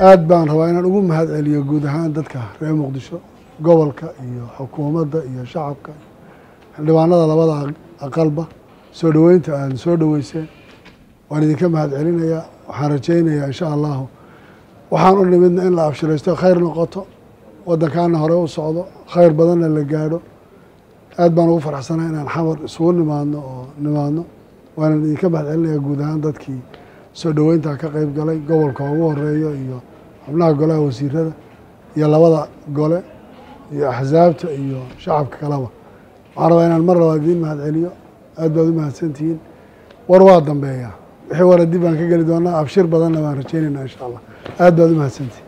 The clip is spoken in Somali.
aad baan rabaa inaan ugu mahad celiyo guud ahaan dadka reer muqdisho gobolka iyo xukuumadda iyo shacabka xildhibaanada labada aqalba soo dhoweynta aad soo dhoweyseen waan idinka mahad celinayaa waxaan rajaynayaa insha allahu waxaan u nimidna in la abshiraysto khayr noqoto waddankaana hore u socdo khayr badanna la gaadho aad baan ugu faraxsanaa inaan xamar isugu nimaadno oo nimaadno waanan idinka mahad celinayaa guud ahaan dadkii soo dhoweyntaa ka qeyb galay gobolka ugu horeeyo iyo xubnaha golaha wasiirada iyo labada gole iyo axsaabta iyo shacabka kaleba waxaan rabaa inaan mar labaad idiin mahad celiyo aad baad u mahadsantihiin war waa dambeeyaa wixii wara dib baan ka geli doonaa abshir badanna baan rajaynaynaa insha allah aad baad u mahadsantihin